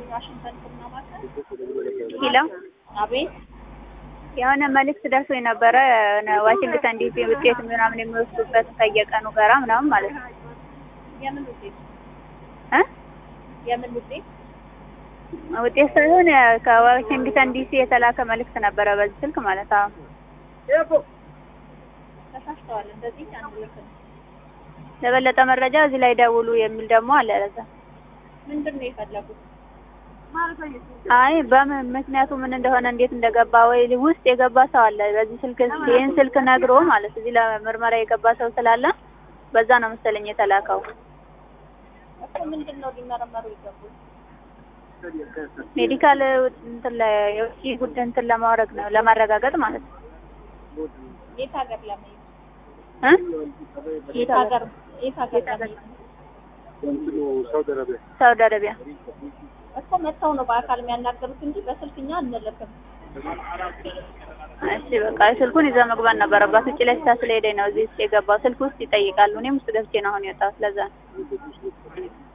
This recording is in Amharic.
ዋሽንግተን ቡና ማዕከል። ኪሎ አቤት የሆነ መልዕክት ደርሶኝ ነበረ የሆነ ዋሽንግተን ዲሲ ውጤት ምናምን የሚወስዱበት ከየቀኑ ጋራ ምናምን ማለት ነው የምን ውጤት እ የምን ውጤት? ውጤት ሳይሆን ከዋሽንግተን ዲሲ የተላከ መልዕክት ነበረ በዚህ ስልክ ማለት አዎ ተሳስተዋል። እንደዚህ አንድ ልክ ነው። ለበለጠ መረጃ እዚህ ላይ ደውሉ የሚል ደግሞ አለ ለዛ ምንድን ነው የፈለጉት? አይ በምን ምክንያቱ ምን እንደሆነ እንዴት እንደገባ ወይ ውስጥ የገባ ሰው አለ በዚህ ስልክ ይህን ስልክ ነግሮ ማለት እዚህ ለምርመራ የገባ ሰው ስላለ በዛ ነው መሰለኝ የተላከው እኮ ምንድን ነው ሊመረመሩ ይገቡት? ሜዲካል እንትን ላይ የውጭ ጉዳይ እንትን ለማድረግ ነው ለማረጋገጥ ማለት ነው የት ሀገር ለመሄድ? እ የት ሀገር የት ሀገር ለመሄድ? ሳውዲ አረቢያ እኮ መጥተው ነው በአካል የሚያናገሩት እንጂ በስልክ እኛ አንልክም። እሺ በቃ ስልኩን ይዘው መግባት ነበረባት ውጭ ላይ ስታ ስለሄደኝ ነው እዚህ ውስጥ የገባው ስልክ ውስጥ ይጠይቃሉ እኔም ውስጥ ገብቼ ነው አሁን የወጣሁት ለዛ ነው